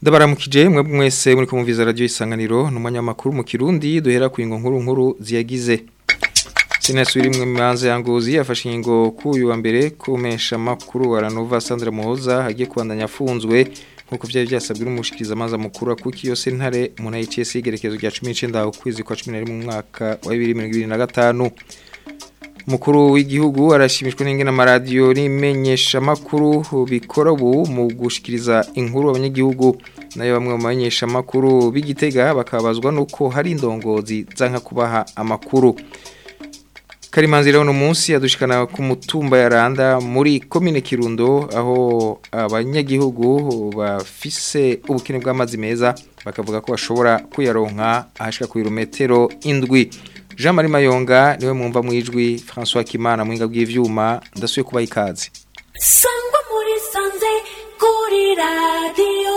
ndabaramukije mwe mwese muri kumviza radio isanganiro n'umunyamakuru mu Kirundi duhera ku ingo nkuru nkuru ziyagize Sinasubiri mwe manze yangozi yafashe ingo kuyu wa mbere kumesha makuru wa Ranova Sandra Muhoza hagiye kubandanya afunzwe nkuko vyari byasabwe n'umushikiriza amaza mukuru kuki yose ntare mu ICS igerekezo rya 19 ukwezi kwa 11 mu mwaka wa 2025 Mukuru w'igihugu arashimishwa n'ingena amaradiyo n'imenyesha makuru bikora ubu mu gushikiriza inkuru abanyagihugu nayo bamwe mu bamenyesha makuru b'igitega bakabazwa nuko hari indongozi zanka kubaha amakuru Karimanzi rero no munsi yadushikana ku mutumba ya Randa muri commune Kirundo aho abanyagihugu bafise ubukene bw'amazi meza bakavuga ko bashobora kuyaronka ahashika ku kilometero indwi Jean Marie Mayonga niwe mwumva mwijwi François Kimana mwinga bw'ivyuma ndasuye kuba ikaze Sangwa muri sanze kuri radio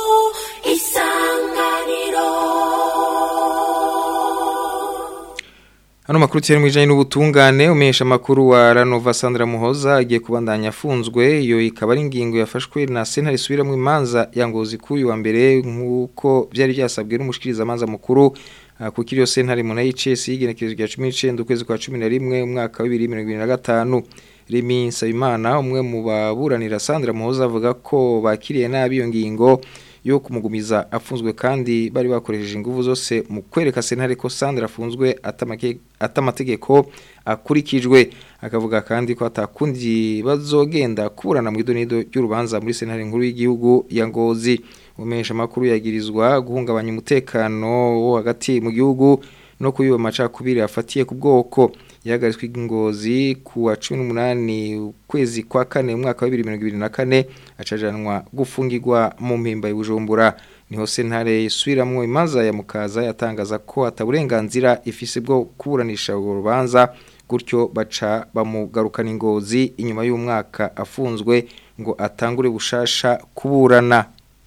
isanganiro Hano makuru tiyari mwijanye n'ubutungane umesha makuru wa Ranova Sandra Muhoza agiye kubandanya afunzwe iyo ikaba ari ingingo yafashwe na sentare subiramwe imanza ya ngozi kuyu wa mbere nkuko byari byasabwe n'umushikiriza amanza mukuru kuko iyo sentare mu NHS yigenekereje rya 19 ukwezi kwa 11 umwaka wa 2025 Remi Nsabimana umwe mu baburanira Sandra Muhoza avuga ko bakiriye nabi iyo ngingo yo kumugumiza afunzwe kandi bari bakoresheje ingufu zose mu kwereka sentare ko Sandra afunzwe atamategeko akurikijwe akavuga kandi ko atakundi bazogenda kuburana mu idonido ry'urubanza muri sentare nkuru y'igihugu ya Ngozi umesha makuru yagirizwa guhungabanya umutekano wo hagati mu gihugu no kuyiba macakubiri afatiye ku bwoko yahagaritswe ingozi ku wa 18 ukwezi kwa kane umwaka wa 2024 acajanwa gufungirwa mu mpimba y'Ubujumbura niho sentare isubiramwo imanza ya mukaza yatangaza ko ataburenganzira ifise bwo kuburanisha urwo rubanza gutyo baca bamugarukana ingozi inyuma y'umwaka afunzwe ngo atangure bushasha kuburana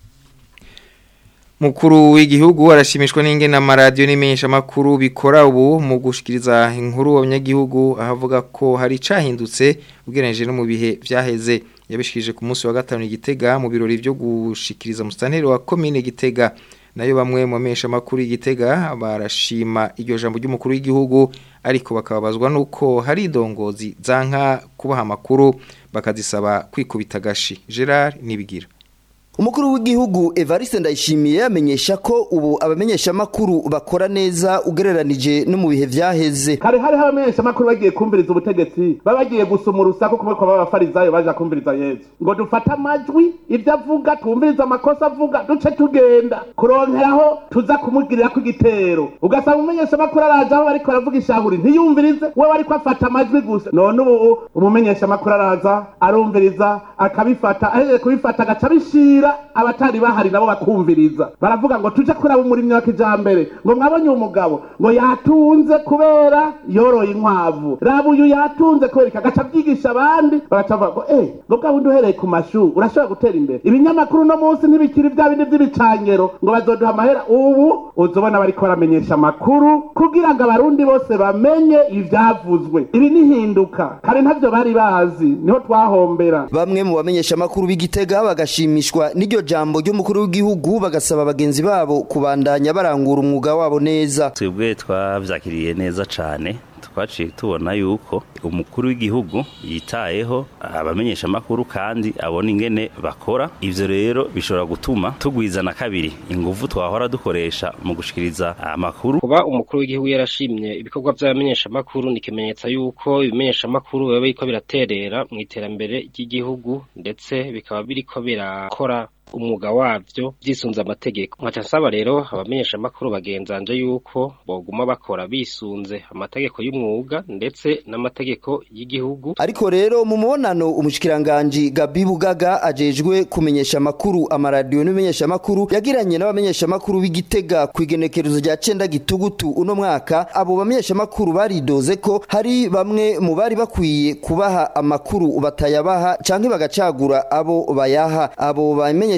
Mukuru w'igihugu arashimishwa n'ingena amaradiyo n'imenyesha makuru bikora ubu mu gushikiriza inkuru abanyagihugu ahavuga ko hari cahindutse ugereranije no mu bihe vyaheze yabishikirije ku munsi wa gatanu igitega mu birori byo gushikiriza mustaneri wa commune gitega nayo bamwe mu bamenyesha makuru igitega barashima iryo jambo ry'umukuru w'igihugu ariko bakababazwa nuko hari indongozi zanka kubaha amakuru bakazisaba kwikubita gashi Gerard nibigira Umukuru w'igihugu Evariste Ndayishimiye yamenyesha ko ubu abamenyesha makuru bakora neza ugereranije no mu bihe vyaheze. Kare hari abamenyesha makuru bagiye kumviriza ubutegetsi babagiye gusuma urusaku kumwe kwa babafarizayo baje kumviriza Yesu. Ngo dufate amajwi ivyo avuga twumviriza amakosa avuga duce tugenda kuronkeraho tuza kumugirira ku gitero. Ugasanga umumenyesha makuru araje aho bariko baravuga ishahuri ntiyumvirize we bariko afata amajwi gusa. None ubu umumenyesha makuru araza arumviriza akabifata ahejeje kubifata agaca bishira abatari bahari nabo bakumviriza baravuga ngo tuje kuraba umurimyi wa kijambere ngo mwabonye umugabo ngo yatunze kubera yoroye inkwavu raba uyu yatunze kubera ikagaca byigisha abandi bagaca bavuga ngo eh ngo bwa bundi uhereye ku mashuri urashobora gutera imbere ibinyamakuru no munsi ntibikiri bya bindi by'ibicangero ngo bazoduha amahera ubu uzobona bariko baramenyesha amakuru kugira ngo abarundi bose bamenye ivyavuzwe ibi nihinduka kare ntavyo bari bazi niho twahombera Bamwe mu bamenyesha makuru b'igitega bagashimishwa n'iryo jambo ry'umukuru w'igihugu bagasaba bagenzi babo kubandanya barangura umwuga wabo neza twebwe twavyakiriye neza cane twaciye tubona yuko umukuru w'igihugu yitayeho abamenyesha makuru kandi abona ingene bakora ivyo rero bishobora gutuma tugwizana kabiri ingufu twahora dukoresha mu gushikiriza amakuru kuba umukuru w'igihugu yarashimye ibikorwa by'abamenyesha makuru ni ikimenyetso yuko ibimenyesha makuru biba biriko biraterera mu iterambere ry'igihugu ndetse bikaba biriko birakora umwuga wavyo vyisunze amategeko nkaca nsaba rero abamenyesha makuru bagenzanje yuko boguma bakora bisunze amategeko y'umwuga ndetse n'amategeko y'igihugu ariko rero mu mubonano umushikiranganji Gabi Bugaga ajejwe kumenyesha makuru amaradiyo n'imenyesha makuru yagiranye n'abamenyesha makuru b'igitega ku igenekerezo rya cenda gitugutu uno mwaka abo bamenyesha makuru baridoze ko hari bamwe mu bari bakwiye kubaha amakuru batayabaha canke bagacagura abo bayaha abo bamenyesha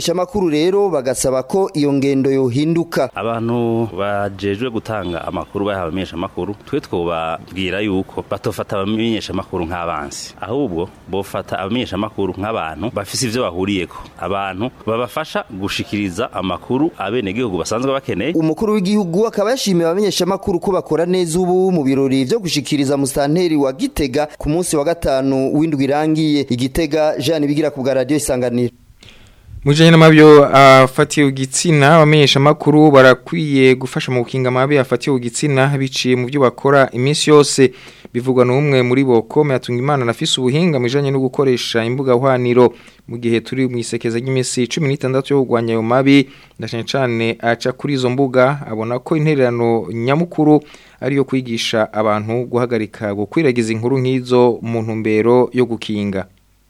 bamenyeshamakuru rero bagasaba ko iyo ngendo yohinduka abantu bajejwe gutanga amakuru bahawe abamenyeshamakuru twe twobabwira yuko batofata abamenyeshamakuru nk'abansi ahubwo bofata abamenyeshamakuru nk'abantu bafise ivyo bahuriyeko abantu babafasha gushikiriza amakuru abenegihugu basanzwe bakeneye umukuru w'igihugu akaba yashimiye abamenyeshamakuru ko bakora neza ubu mu birori vyo gushikiriza musitanteri wa Gitega ku munsi wa gatanu w'indwi irangiye igitega Jean bigira ku bwa radio isanganiro Mujanye n'amabyo afatiye ugitsina abamenyesha makuru barakwiye gufasha mu gukinga amabi afatiye ugitsina biciye mu byo bakora iminsi yose bivugwa n'umwe muri bo kome atunga imana nafise ubuhinga mujanye no gukoresha imbuga hwaniro mu gihe turi mu isekeza ry'imisi 16 yo kugwanya ayo mabi ndashanye cyane aca kuri izo mbuga abona ko intererano nyamukuru ariyo kwigisha abantu guhagarika gukwiragiza inkuru nk'izo mu ntumbero yo gukinga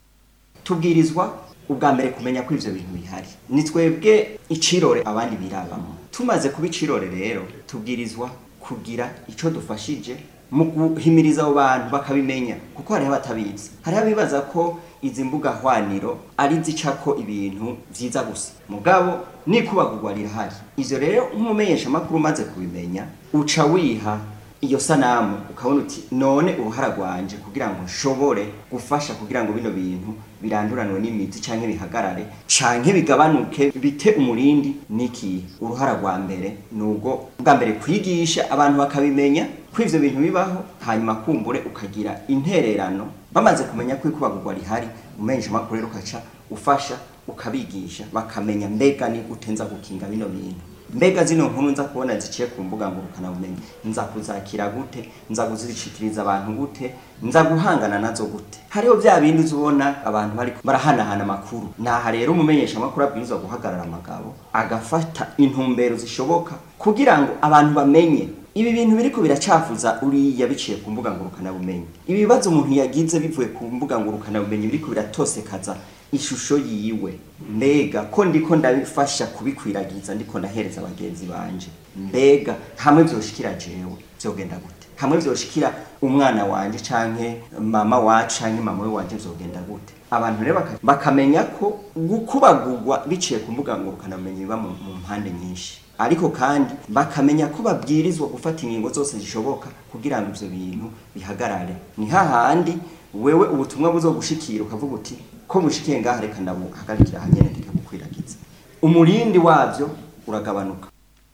tubwirizwa ubwa mbere kumenya ko ivyo bintu bihari ni twebwe icirore abandi birabamo tumaze kuba icirore rero tubwirizwa kugira ico dufashije mu guhimiriza abo bantu bakabimenya kuko hariho abatabizi hariho abibaza ko izi mbuga hwaniro ari zicako ibintu vyiza gusa mugabo nikubagurwa rirahari ivyo rero nk'umumenyesha makuru umaze kubimenya uca wiha iyo sanamu ukabona uti none uruhara rwanje kugira ngo nshobore gufasha kugira ngo bino bintu biranduranwe n'imiti canke bihagarare canke bigabanuke bite umurindi niki uruhara rwa mbere nubwo bwa mbere kwigisha abantu bakabimenya ko ivyo bintu bibaho hanyuma kumbure ukagira intererano bamaze kumenya ko ikubagurwa rihari umenyesha makuru rero ukaca ufasha ukabigisha bakamenya mbega ni utenza gukinga bino bintu mbega zino nkuru nza kubona ziciye ku mbuga ngurukana bumenyi nza kuzakira gute nza kuzirishikiriza abantu gute nza guhangana nazo gute hariho vya bindi uzubona abantu bari barahanahana amakuru naha rero umumenyesha amakuru abwirizwa guhagarara amagabo agafata intumbero zishoboka kugira ngo abantu bamenye ibi bintu biriko biracafuza uriya biciye ku mbuga ngurukana bumenyi ibi bibazo umuntu yagize bivuye ku mbuga ngurukana bumenyi biriko biratosekaza ishusho yiwe mbega ko ndiko ndabifasha kubikwiragiza ndiko ndahereza abagenzi banje mbega hamwe vyoshikira jewe vyogenda gute hamwe vyoshikira umwana wanje canke mama wacu canke mama we wanje vyogenda gute abantu rero baka- bakamenya ko gukubagurwa biciye ku mbuga ngurukana bumenyi biba mu mu mpande nyinshi ariko kandi bakamenya ko babwirizwa gufata ingingo zose zishoboka kugira ngo ivyo bintu bihagarare ni hahandi wewe ubutumwa buzogushikira ukavuga uti ko mushikiye ngaha reka ndabuhagarikira hanyene ndeke gukwiragiza umurindi wavyo uragabanuka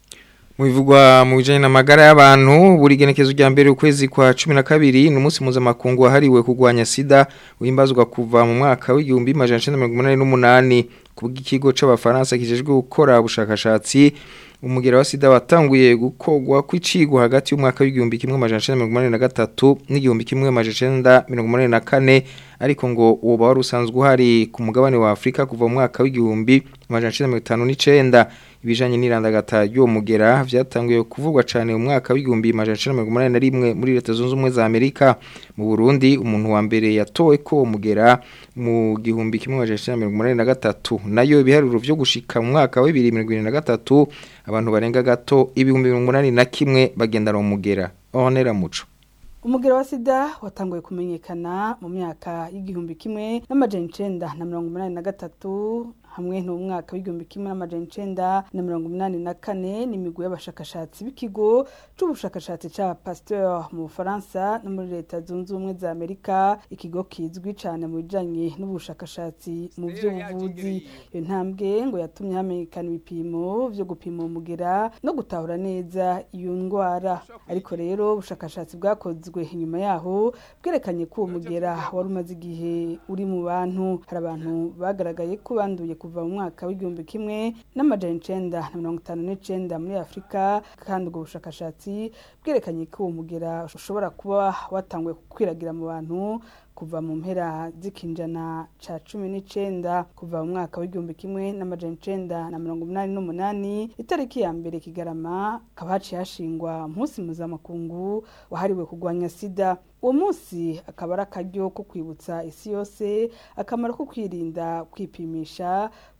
mu bivugwa mu bijanye n'amagara y'abantu buri genekezo rya mbere ukwezi kwa 12 ni umunsi mpuzamakungu wahariwe kurwanya sida uhimbazwa kuva mu mwaka w'igihumbi majana 1988 kubw'ikigo c'abafaransa kijejwe gukora ubushakashatsi umugera wa sida watanguye gukogwa kw'icigo hagati y'umwaka w'igihumbi kimwe majana 1983 n'igihumbi kimwe majana 1984 ariko ngo uwo wari usanzwe uhari ku mugabane wa Afrika kuva mu mwaka w'igihumbi majana 1959 ibijanye n'irandagata y'uwo mugera vyatanguye kuvugwa cane mu mwaka w'igihumbi majana 1981 muri leta zunze ubumwe za Amerika mu Burundi umuntu wa mbere yatowe ko uwo mugera mu gihumbi kimwe majana 1983 nayo ibiharuro vyo gushika mu mwaka wa 2023 abantu barenga gato ibihumbi 81 bagendana mu mugera honera muco umugero wa sida watanguye kumenyekana mu myaka y'igihumbi kimwe n'amajana icenda na mirongo umunani na gatatu hamwe n'umwaka w'igihumbi kimwe n'amajana icenda na mirongo umunani na kane n'imigwi y'abashakashatsi b'ikigo c'ubushakashatsi ca pasteur mu bufaransa no muri leta zunze ubumwe za amerika ikigo kizwi cane mu bijanye n'ubushakashatsi mu vy'ubuvuzi iyo ntambwe ngo yatumye hamenyekana ibipimo vyo gupima umugera no gutahura neza iyo ndwara ariko rero ubushakashatsi bwakozwe inyuma yaho bwerekanye ko uwo mugera wari umaze igihe uri mu bantu hari abantu bagaragaye ko banduye kuva mu mwaka w'igihumbi kimwe n'amajana icenda na mirongo itanu n'icenda muri afurika kandi ubwo bushakashatsi bwerekanye ko uwo mugera ushobora kuba watanguye gukwiragira mu bantu kuva mu mpera z'ikinjana ca cumi n'icenda kuva mu mwaka w'igihumbi kimwe n'amajana icenda na mirongo umunani n'umunani itariki ya mbere kigarama hakaba haciye hashingwa umunsi mpuzamakungu wahariwe kurwanya sida uwo munsi akaba ari akaryo ko kwibutsa isi yose akamaro ko kwirinda kwipimisha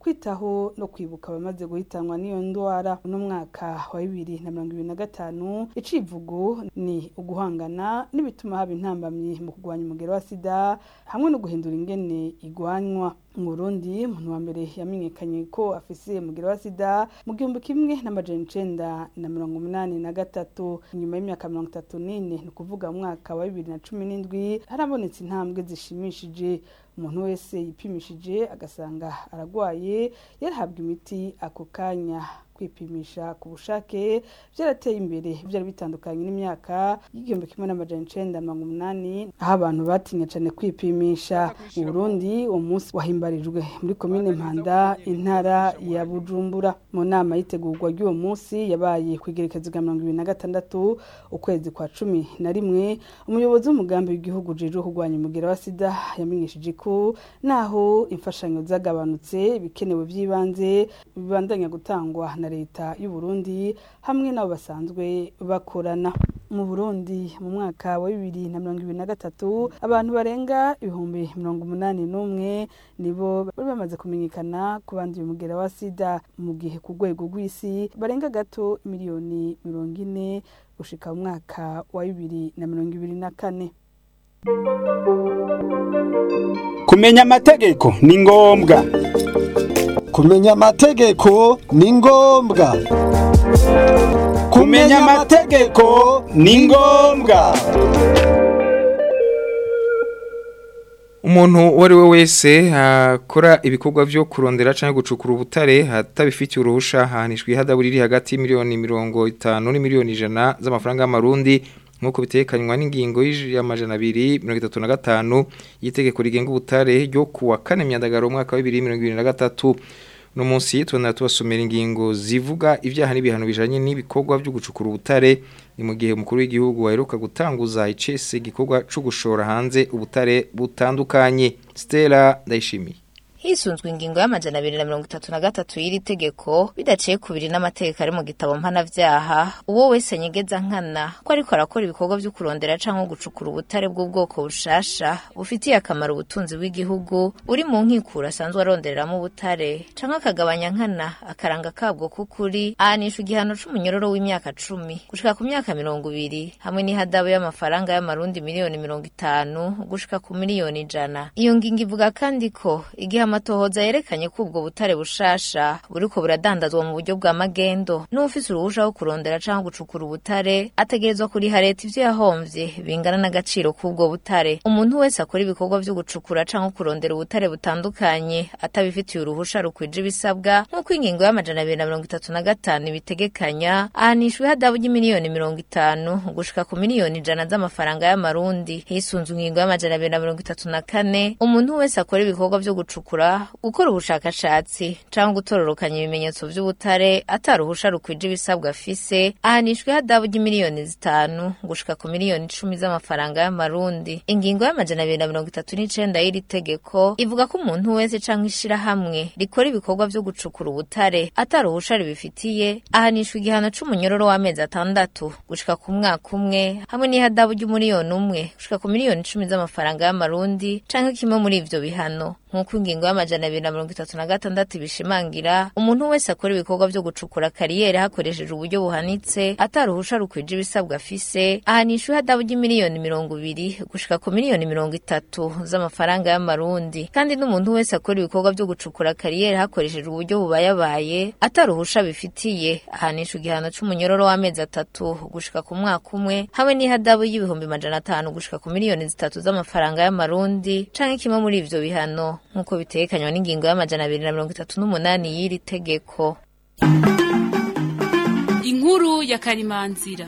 kwitaho no kwibuka abamaze guhitanwa n'iyo ndwara uno mwaka wa bibiri na mirongo ibiri na gatanu icivugo ni uguhangana n'ibituma haba intambamyi mu kurwanya umugero wa sida hamwe no guhindura ingene igwanywa mu Burundi umuntu wa mbere yamenyekanye ko afise umugero wa sida mu gihumbi kimwe n'amajana icenda na mirongo umunani na gatatu inyuma y'imyaka mirongo itatu n'ine ni ukuvuga mu mwaka wa bibiri na cumi n'indwi harabonetse intambwe zishimishije umuntu wese yipimishije agasanga aragwaye yarahabwa imiti ako kanya kwipimisha ku bushake byarateye imbere byari bitandukanye n'imyaka y'igihumbi kimwe n'amajana icenda mirongo umunani aho abantu batinya cane kwipimisha mu Burundi uwo munsi wahimbarijwe muri komine Mpanda intara ya Bujumbura mu nama yitegurwa ry'uwo munsi yabaye kwigerekezo rya mirongo ibiri na gatandatu ukwezi kwa cumi na rimwe umuyobozi w'umugambi w'igihugu ujejwe kurwanya umugera wa sida yamenyesheje ko naho imfashanyo zagabanutse ibikenewe by'ibanze bibandanya gutangwa na leta y'u Burundi hamwe n'abo basanzwe bakorana mu Burundi mu mwaka wa bibiri na mirongo ibiri na gatatu abantu barenga ibihumbi mirongo umunani n'umwe nibo bari bamaze kumenyekana ku banduye umugera wa sida mu gihe ku rwego rw'isi barenga gato miliyoni mirongo ine gushika mu mwaka wa bibiri na mirongo ibiri na kane kumenya amategeko ni ngombwa kumenya amategeko ni ngombwa kumenya amategeko ni ngombwa umuntu uwo ari we wese akora ibikorwa byo kurondera cyangwa gucukura ubutare atabifitiye uruhusha ahanishwa ihadabu riri hagati y'imiliyoni mirongo itanu n'imiliyoni ijana z'amafaranga y'amarundi nk'uko bitekanywa n'ingingo y'amajana abiri mirongo itatu na gatanu y'itegeko rigenga ubutare ryo kuwa kane myandagaro umwaka wa bibiri mirongo ibiri na gatatu uno munsi tubona tubasomera ingingo zivuga ibyaha n'ibihano bijanye n'ibikorwa byo gucukura ubutare ni mu gihe umukuru w'igihugu waheruka gutanguza icese igikorwa cyo gushora hanze ubutare butandukanye Stella Ndayishimiye hisunzwe ingingo y'amajana abiri na mirongo itatu na gatatu y'iri tegeko bidaciye kubiri n'amategeko ari mu gitabo mpanavyaha uwo wese nyegeza nkana ko ariko arakora ibikorwa vyo kurondera canke gucukura ubutare bw'ubwoko bushasha bufitiye akamaro ubutunzi bw'igihugu uri mu nkikura asanzwe arondereramo ubutare canke akagabanya nkana akaranga kabwo k'ukuri ahanishwa igihano c'umunyororo w'imyaka cumi gushika ku myaka mirongo ibiri hamwe n'ihadabu y'amafaranga y'amarundi miliyoni mirongo itanu gushika ku miliyoni ijana iyo ngingo ivuga kandi ko igihe amatohoza yerekanye ko ubwo butare bushasha buriko buradandazwa mu buryo bwa magendo n'ufise uruhusha wo kurondera canke gucukura ubutare ategerezwa kuriha leta ivyo yahomvye bingana n'agaciro k'ubwo butare umuntu wese akora ibikorwa vyo gucukura canke kurondera ubutare butandukanye atabifitiye uruhusha rukwije ibisabwa nk'uko ingingo y'amajana abiri na mirongo itatu na gatanu ibitegekanya ahanishwa ihadabu ry'imiliyoni mirongo itanu gushika ku miliyoni ijana z'amafaranga y'amarundi hisunzwe ingingo y'amajana abiri na mirongo itatu na kane umuntu wese akora ibikorwa vyo gucukura gukora ubushakashatsi cyangwa gutororokanya ibimenyetso by'ubutare ataruhusha rukwije ibisabwa afise ahanishwa ihadabu ry'imiliyoni zitanu gushika ku miliyoni icumi z'amafaranga y'amarundi ingingo y'amajana abiri na mirongo itatu n'icenda y'iri tegeko ivuga ko umuntu wese canke ishirahamwe rikora ibikorwa vyo gucukura ubutare ataruhusha ribifitiye ahanishwa igihano c'umunyororo w'amezi atandatu gushika ku mwaka umwe hamwe n'ihadabu ry'umuriyoni umwe gushika ku miliyoni icumi z'amafaranga y'amarundi canke kimwe muri ivyo bihano nk'uko ingingo y'amajana abiri na mirongo itatu na gatandatu ibishimangira umuntu wese akora ibikorwa vyo gucukura kariyeri hakoresheje uburyo buhanitse ataruhusha rukwije ibisabwa afise ahanishwa ihadabu ry'imiliyoni mirongo ibiri gushika ku miliyoni mirongo itatu z'amafaranga y'amarundi kandi n'umuntu wese akora ibikorwa vyo gucukura kariyeri hakoresheje uburyo bubayabaye ataruhusha bifitiye ahanishwa igihano c'umunyororo w'amezi atatu gushika ku mwaka umwe hamwe n'ihadabu y'ibihumbi majana atanu gushika ku miliyoni zitatu z'amafaranga y'amarundi canke kimwe muri ivyo bihano nk'uko bitekanywa n'ingingo y'amajana abiri na mirongo itatu n'umunani y'iri tegeko inkuru ya karimanzira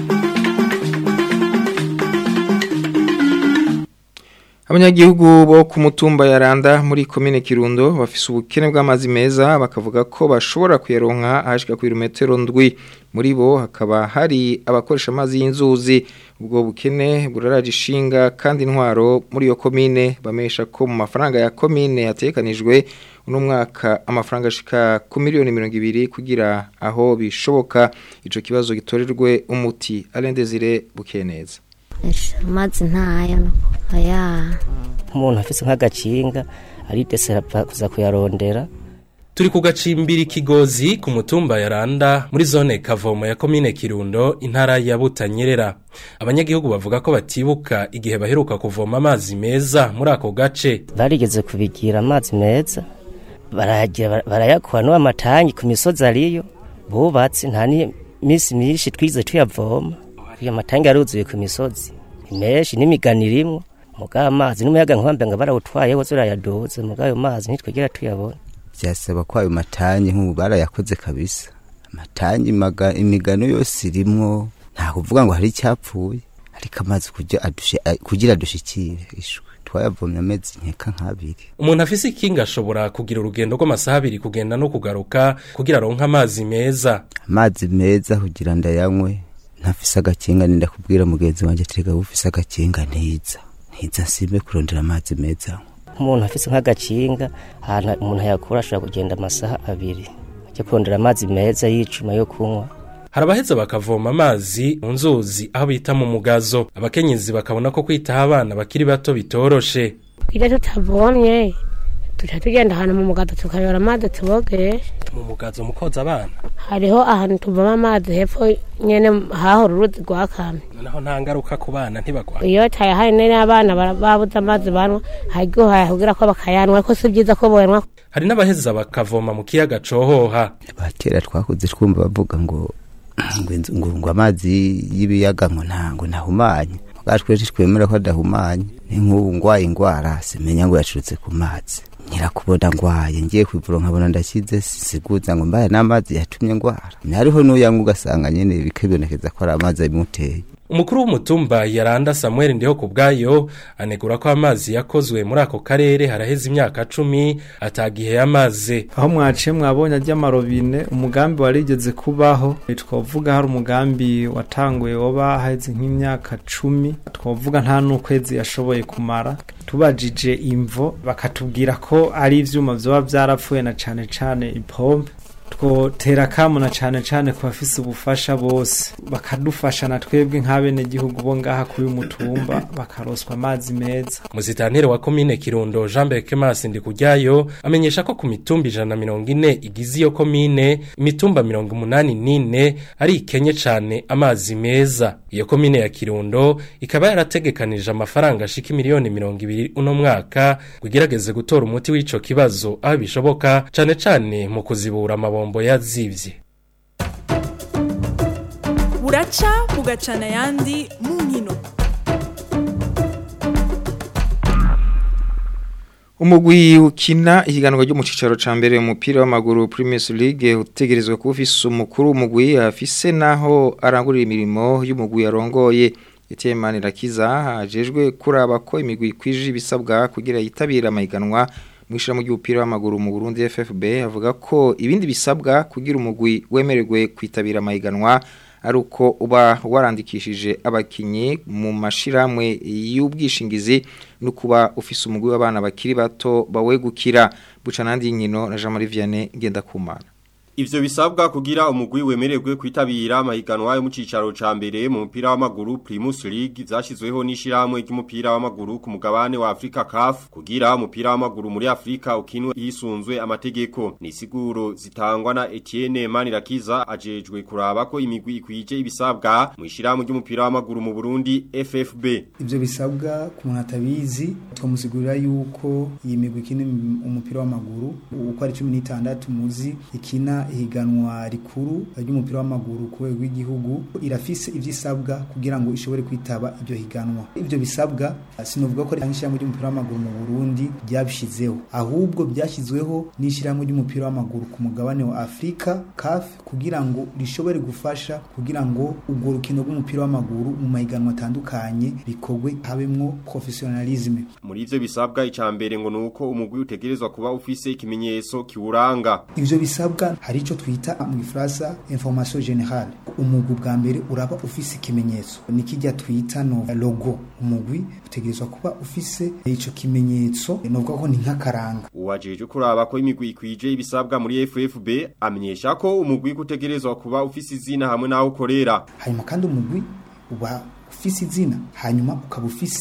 abanyagihugu bo ku mutumba ya randa muri komine kirundo bafise ubukene bw'amazi meza bakavuga ko bashobora kuyaronka ahashika ku birometero ndwi muri bo hakaba hari abakoresha amazi y'inzuzi ubwo bukene buraraje ishinga kandi intwaro muri iyo komine bamesha ko mu mafaranga ya komine yatekanijwe uno mwaka amafaranga ashika ku miliyoni mirongo ibiri kugira aho bishoboka ico kibazo gitorerwe umuti arendezire bukeneza amazi ntayo aya umuntu afise nk'agacinga aridesera kuza kuyarondera turi ku gacimbiri kigozi ku mutumba ya Randa muri zone Kavomo ya komine Kirundo intara ya Butanyerera abanyagihugu bavuga ko batibuka igihe baheruka kuvoma amazi meza muri ako gace barigeze kubigira amazi meza barayagira barayakora no amatangi ku misozi ariyo bubatse nta ni misi myinshi twize tuyavoma iyo matangi aruzuye ku misozi menshi n'imigani irimwo mugabo amazi n'umuyaga nkombe ngo barawutwaye wose urayaduze mugabo ayo mazi ntitwigera tuyabona byasaba ko ayo matangi nk'ubu barayakoze kabisa amatangi maga- imigano yose irimwo nta kuvuga ngo hari icyapfuye ariko amazi kugira adushe- a- kugira dushikire ishwe twayavomye amezi nkeka nk'abiri umuntu afise ikinga ashobora kugira urugendo rw'amasaha abiri kugenda no kugaruka kugira aronke amazi meza amazi meza kugira ndayanywe ntafise agakinga ninda kubwira mugenzi wanjye tega ufise agakinga ntiza ntiza nsimbe kurondera amazi meza nk'umuntu afise nk'agakinga ahantu umuntu ayakura ashobora kugenda amasaha abiri ajya kurondera amazi meza y'icuma yo kunywa hari abaheza bakavoma amazi mu nzuzi aho bita mu mugazo abakenyezi bakabona ko kwitaho abana bakiri bato bitoroshe iyo tutavomye tuca tugenda ahantu mu mugado tukayora amazi tubogeshe mu mugazo mu koza abana hariho ahantu tuvoma amazi hepfo nyene hahora uruzi rwa kame naho nta ngaruka ku bana ntibagwa iyo tayahaye n'abana bara- babuze amazi banywa haryo kugira ko bakayanwa ariko si byiza ko boyanwa hari n'abaheza bakavoma mu kiyaga cohoha kera twakuze twumva bavuga ngo ngo inzu- ngo ngo amazi y'ibiyaga ngo nta ngo ntahumanye bwacu twese twemera ko adahumanye ni nk'ubu ngwaye ingwara simenya ngo yacurutse ku mazi nyirakubona ngwaye ngiye kwivura nkabona ndakize siguza ngo mbaye n'amazi yatumye ngwara hariho n'uyanywa ugasanga nyene bikibonekeza ko ari amazi abimuteye umukuru w'umutumba yaranda samuel ndiho ku bwayo anegura ko amazi yakozwe muri ako karere haraheze imyaka cumi atagihe yamaze aho mwaciye mwabonye ajya amarobine umugambi warigeze kubaho twavuga hari umugambi watanguye waba haheze nk'imyaka cumi twavuga nta n'ukwezi yashoboye kumara tubajije imvo bakatubwira ko ari ivyuma vyoba vyarapfuye na cane cane ipompe twotera akamu na cane cane ku bafise ubufasha bose bakadufasha na twebwe nk'abenegihugu bo ngaha kuri uyu mutumba bakaroswa amazi meza Muzitanire wa komine Kirundo Jean Berkemas Ndikujyayo amenyesha ko ku mitumba ijana na mirongo ine igize iyo komine imitumba mirongo umunani n'ine ari ikenye cane amazi meza iyo komine ya Kirundo ikaba yarategekanije amafaranga ashika miliyoni mirongo ibiri uno mwaka kugerageze gutora umuti w'ico kibazo aho bishoboka cane cane mu kuzibura amabombo yazivye buraca bugacana ayandi mu nkino Umugwi ukina ihiganwa ryo mu cicaro ca mbere umupira w'amaguru Premier League utegerezwa kuba ufise umukuru w'umugwi afise naho arangurira imirimo y'umugwi yarongoye Etienne Rakiza ajejwe kuraba ko imigwi kwije ibisabwa kugira yitabira amahiganwa mwishira mu ry'umupira w'amaguru mu Burundi FFB avuga ko ibindi bisabwa kugira umugwi wemererwe kwitabira amahiganwa ari uko uba warandikishije abakinyi mu mashiramwe y'ubwishingizi no kuba ufise umugwi w'abana bakiri bato bawegukira buca nandi nkino na Jean Marie Vianney Ngendakumana Ivyo bisabwa kugira umugwi wemererwe kwitabira amahiganwa yo mu cicaro ca mbere mu mupira w'amaguru Primus League vyashizweho n'ishiramwe ry'umupira w'amaguru ku mugabane wa Afrika CAF kugira umupira w'amaguru muri Afrika ukinwe hisunzwe amategeko ni siguro zitangwa na Etienne Manirakiza ajejwe kuraba ko imigwi ikwije ibisabwa mu ishiramwe ry'umupira w'amaguru mu Burundi FFB Ivyo bisabwa ku muntu atabizi twamusigurira yuko iyi migwi ikina umupira w'amaguru uko ari 16 muzi ikina ihiganwa rikuru ry'umupira w'amaguru ku rwego rw'igihugu irafise ivyo isabwa kugira ngo ishobore kwitaba ibyo higanwa ivyo bisabwa sinovuga ko ari ishyirahamwe ry'umupira w'amaguru mu Burundi ryabishizeho ahubwo byashyizweho n'ishyirahamwe ry'umupira w'amaguru ku mugabane wa Afrika CAF kugira ngo rishobore gufasha kugira ngo ubwo rukino rw'umupira w'amaguru mu mahiganwa atandukanye bikorwe habemwo professionalisme muri ivyo bisabwa icambere ngo nuko umugwi utegerezwa kuba ufise ikimenyetso kiwuranga ivyo bisabwa hari ico twita mu Gifaransa information générale umugwi bwa mbere uraba ufise ikimenyetso nikijya twita no logo umugwi utegerezwa kuba ufise ico kimenyetso novuga ko ni nk'akaranga uwajeje kuraba ko imigwi ikwije ibisabwa muri FFB amenyesha ko umugwi kutegerezwa kuba ufise izina hamwe naho ukorera hanyuma kandi umugwi uba ufise izina hanyuma ukaba ufise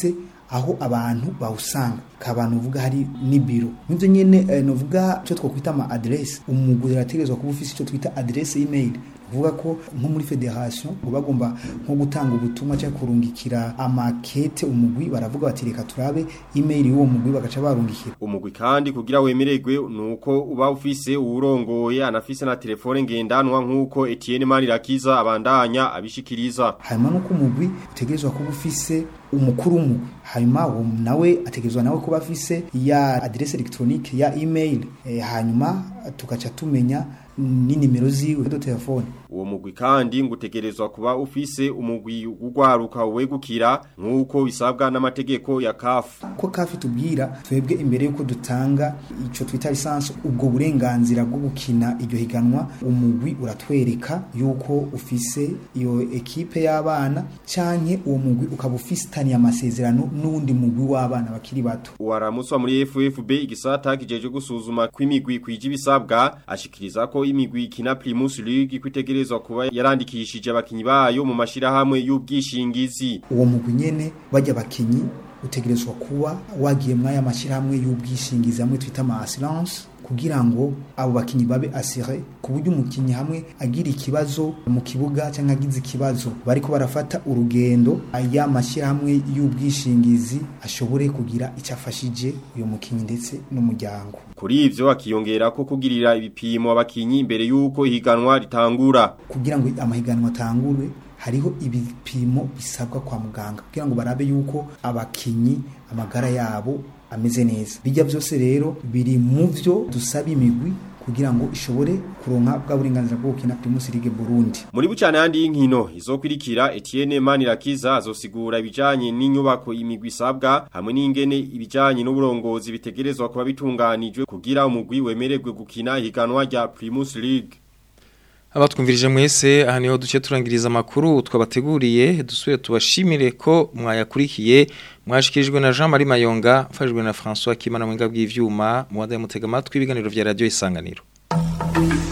aho abantu bawusanga kabantu uvuga hari n'ibiro nivyo nyene eh, novuga cyo twokwita ama adresse umugwi arategerezwa kuba ufise icyo twita adresse email kuvuga ko nko muri federation ngo bagomba nko gutanga ubutumwa cyangwa kurungikira amakete umugwi baravuga bati reka turabe email y'uwo mugwi bagaca barungikira umugwi kandi kugira wemererwe nuko uba ufise uwurongoye anafise na telefone ngendanwa nkuko Etienne Manirakiza abandanya abishikiriza hanyuma nuko umugwi utegerezwa kuba ufise umukuru umugwi hanyuma uwo nawe ategerezwa nawe kuba afise ya adresse electronique ya email e, hanyuma tugaca tumenya n'inimero ziwe do telefone uwo mugwi kandi ngutegerezwa kuba ufise umugwi ugwaruka wegukira nkuko bisabwa n'amategeko ya CAF ko CAF tubwira twebwe imbere yuko dutanga ico twita lisansi ubwo burenganzira bwo gukina iryo higanwa umugwi uratwereka yuko ufise iyo ekipe y'abana canke uwo mugwi ukaba ufisitaniye amasezerano n'undi mugwi w'abana bakiri bato uwaramuswa muri FFB igisata kijeje gusuzuma kw'imigwi kwije ibisabwa ashikiriza ko imigwi ikina Primus League kwitegerezwa kuba yarandikishije abakinyi bayo mu mashirahamwe y'ubwishingizi uwo mugwi nyene bajya abakinyi utegerezwa kuba wagiye mwaya mashirahamwe y'ubwishingizi hamwe twita ama assurance kugira ngo abo bakinyi babe asire ku buryo umukinyi hamwe agira ikibazo mu kibuga cyangwa agize ikibazo bariko barafata urugendo aya mashirahamwe y'ubwishingizi ashobore kugira icyo afashije uyu mukinyi ndetse n'umuryango kuri ivyo akiyongera ko kugirira ibipimo abakinyi imbere yuko ihiganwa ritangura kugira ngo amahiganwa atangure hariho ibipimo bisabwa kwa muganga kugira ngo barabe yuko abakinyi amagara yabo ameze neza bijya byose rero biri mu byo dusaba imigwi kugira ngo ishobore kuronka bwa burenganzira bwo gukina Primus League Burundi muri bucane handi y'inkino izokwirikira Etienne Manirakiza azosigura ibijanye n'inyubako imigwi isabwa hamwe n'ingene ibijanye n'uburongozi bitegerezwa kuba bitunganijwe kugira umugwi wemererwe gukina higanwa rya Primus League abatwumvirije mwese aha niho duce turangiriza amakuru twabateguriye dusubire tubashimire ko mwayakurikiye mwashikirijwe na Jean Marie Mayonga mfashijwe na François Kimana mu bw'ivyuma mu wadaye mutega amatwi ibiganiro vya radio isanganiro